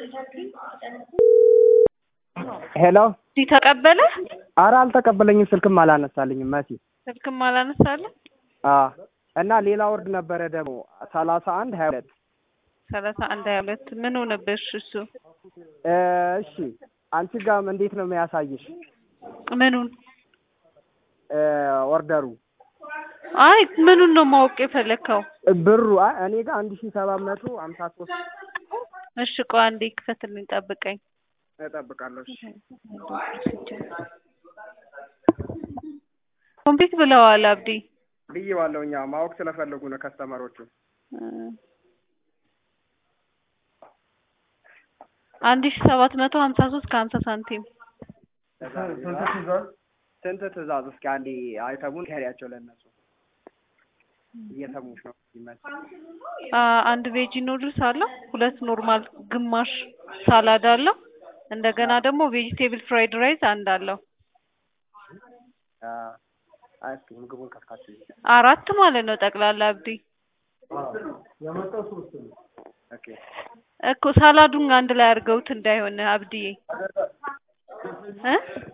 ሄሎ እዚህ ተቀበለ አረ አልተቀበለኝም ስልክም አላነሳልኝም መሲ ስልክም አላነሳልም። አ እና ሌላ ወርድ ነበረ ደግሞ ሰላሳ አንድ ሀያ ሁለት ሰላሳ አንድ ሀያ ሁለት ምን ሆነብሽ? እሱ እ እሺ አንቺ ጋም እንዴት ነው የሚያሳይሽ ምኑን? እ ኦርደሩ አይ ምኑን ነው ማወቅ የፈለግከው? ብሩ አይ እኔ ጋር አንድ ሺህ ሰባት መቶ ሀምሳ ሶስት እሺ ቆይ አንዴ ክፈትልኝ፣ ጠብቀኝ። እጠብቃለሁ እሺ ኮምፕሊት ብለዋል አብዲ። ብዬዋለሁ እኛ ማወቅ ስለፈለጉ ነው ከስተመሮቹ አንድ ሺ ሰባት መቶ ሀምሳ ሶስት ከሀምሳ ሳንቲም ስንት ትእዛዝ እስኪ አንዴ አይተሙን ከሪያቸው ለእነሱ እየሰሙሽ ነው ይመስል አ አንድ ቬጂ ኑድልስ አለው፣ ሁለት ኖርማል ግማሽ ሳላድ አለው፣ እንደገና ደግሞ ቬጂቴብል ፍራይድ ራይስ አንድ አለው። አ አይ እስኪ ምግቡን ከፍታችሁ አራት ማለት ነው ጠቅላላ አብዲ። ኦኬ እኮ ሳላዱን አንድ ላይ አድርገውት እንዳይሆን አብዲዬ እ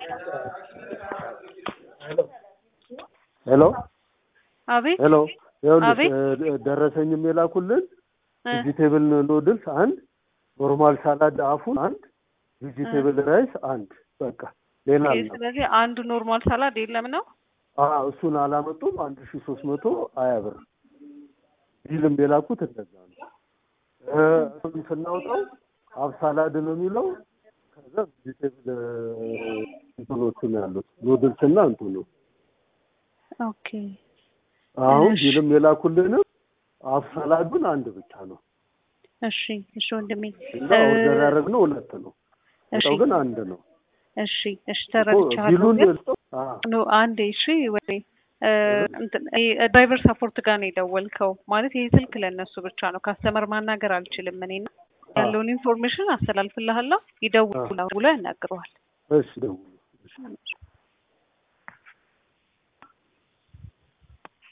ሄሎ አቤት ሄሎ ይኸውልሽ አቤት። እ ደረሰኝም የላኩልን እ ቬጂቴብል ኑድልስ አንድ፣ ኖርማል ሳላድ አፉን አንድ፣ ቬጂቴብል ራይስ አንድ። በቃ ሌላ ኦኬ፣ አለ? ስለዚህ አንድ ኖርማል ሳላድ የለም ነው። አዎ እሱን አላመጡም። አንድ ሺ ሶስት መቶ ሀያ ብር ቢልም የላኩት እንደዛ ነው። እ እሱን ስናውጣው ሀፍ ሳላድ ነው የሚለው ከዛ ቬጂቴብል እንትኖቹ ነው ያሉት ኑድልስ እና እንትኑ ኦኬ አሁን እሺ። ቢልም የላኩልንም ሀፍ ሳላዱን አንድ ብቻ ነው እሺ እሺ ወንድሜ እና እ ኦርደር ያደረግነው ሁለት ነው። እሺ ወጣው ግን አንድ ነው። እሺ እሺ እኮ ተረድቻለሁ። ቢሉን ግን ልስጠው? አዎ ኖ አንዴ እሺ ወይ እ እንትን ይሄ ድራይቨር ሰፖርት ጋር ነው የደወልከው ማለት ይሄ ስልክ ለእነሱ ብቻ ነው። ካስተመር ማናገር አልችልም እኔ እና ያለውን ኢንፎርሜሽን አስተላልፍልሃለሁ። ይደውሉ ብሎ ያናግረዋል። እሺ ደውሉ። እሺ